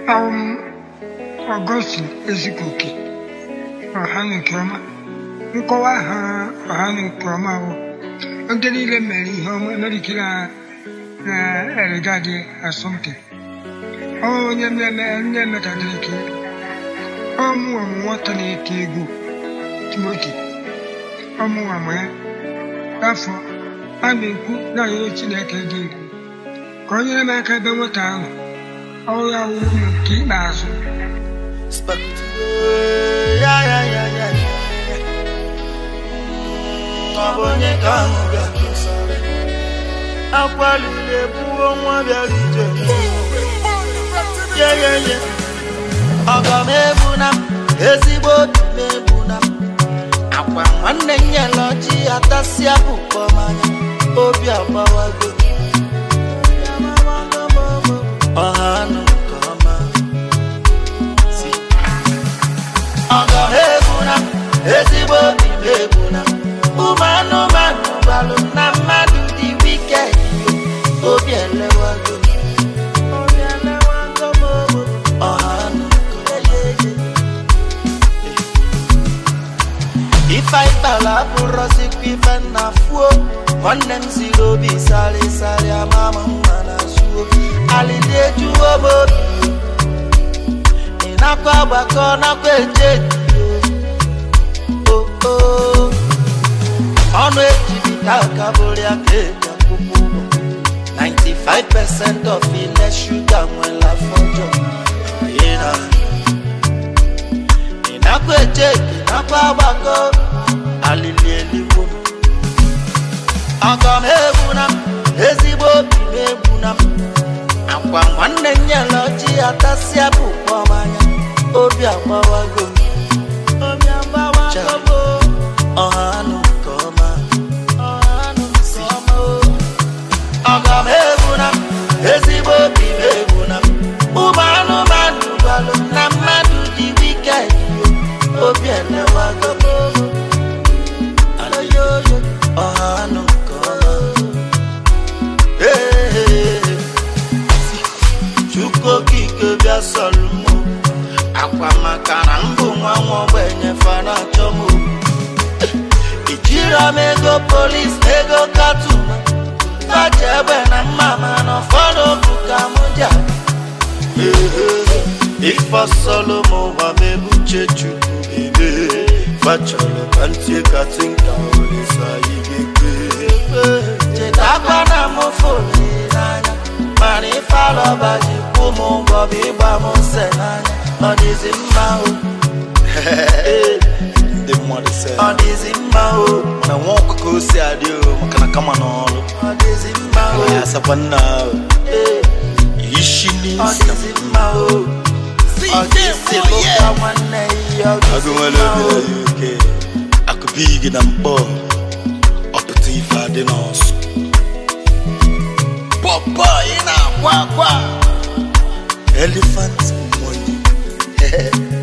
um, Ọgọstin Ezikoke ọha na nke ọma nkọwa ha ọha na nke ọma bụ ndị niile mere ihe ọma emerikiri ha na eregadi asọmpi ọ onye mmemme ndị metadịrị ka ọmụwa m nwata na-eti egwu Timoti ọmụwa m ya afọ a na-ekwu na arịrịọ Chineke dị egwu ka o nyere m aka ebe nwata ahụ ọrụ ya wuru m nke ikpeazụ Ya, ya, ya, ya, ya. Ọ bụ onye ka ahụ ga-akọsara akwaliri ebuwo nwa bịara ije ye ye ye ọgọ m egbuna m ezigbo obi m egbuna m akwa nwanne m nyela ọjị atasịa bụ kpọmanya obi agbawago ọha anụ nke ọma si ọgọ m egbuna m ezigbo obi m egbuna m ụmụ anụmanụ gbalụ m na mmadụ dị wiked obi elewago obi elewago m obo ọha anụ nke ọma ife anyị kpara abụrọzikwa ife nna fuo nwanne m ziri obi sarịsarị ama m mma na zuo alịdị ejuwo m obi ị nakwa agbakọ nakwa eje o o ọnụ ejibita aka bụrụ ya ka eji akwụkwọ ụgwọ 95% of ile shuga nwere afọ ọjọọ Ị na- ị nakwa eje ị nakwa agbakọ alili eligbo m ọgọ m egbuna m ezigbo obi m egbuna m akwa nwanne m nyere ọjị atasịa bụ kpọmanya obi agbawago m obi agbawago m ọha anụ nke ọma ọha anụ nke ọma o. ọgọ m egbuna m ezigbo obi m egbuna m ụmụ anụmanụ gbalụ m na mmadụ dị wiked obi elewago m Aloyoyo, ọha anụ nke ọma Ee, Chukwu okike bịa sọrọ m akwa maka na mbụ nwa nwa ogbenye fana achọ m ijiro m ego polis na ego katuma faji egbe na mma mana ụfọdụ bụ ka m ji aga. Ee, ife sọlọ m ụwa m ebuche chukwu ebe fachọrọ ka ntị katinka olisa ihe ga-ekpe chetakwa na m fụrụ n'anya mana ife alọba ji kwụ m ụgwọ bụ ịgba m nse n'anya ọ dịzi mma o ndị mmadụ sị ọ dịzi mma o na nwa ọkụkọ o si adị o maka na kama n'ọrụ ọ dịzi mma o ya asakwa nna ahụ Ee, ishi ọ n'isi dịzi mma o ọ dịzi lụka nwanne ya ọ agụ dịzi nwere mma obi o na uk akụbi gị na mkpọ ọpụta ife adị n'ọsụ pọpọ ị na-akwa akwa elephant money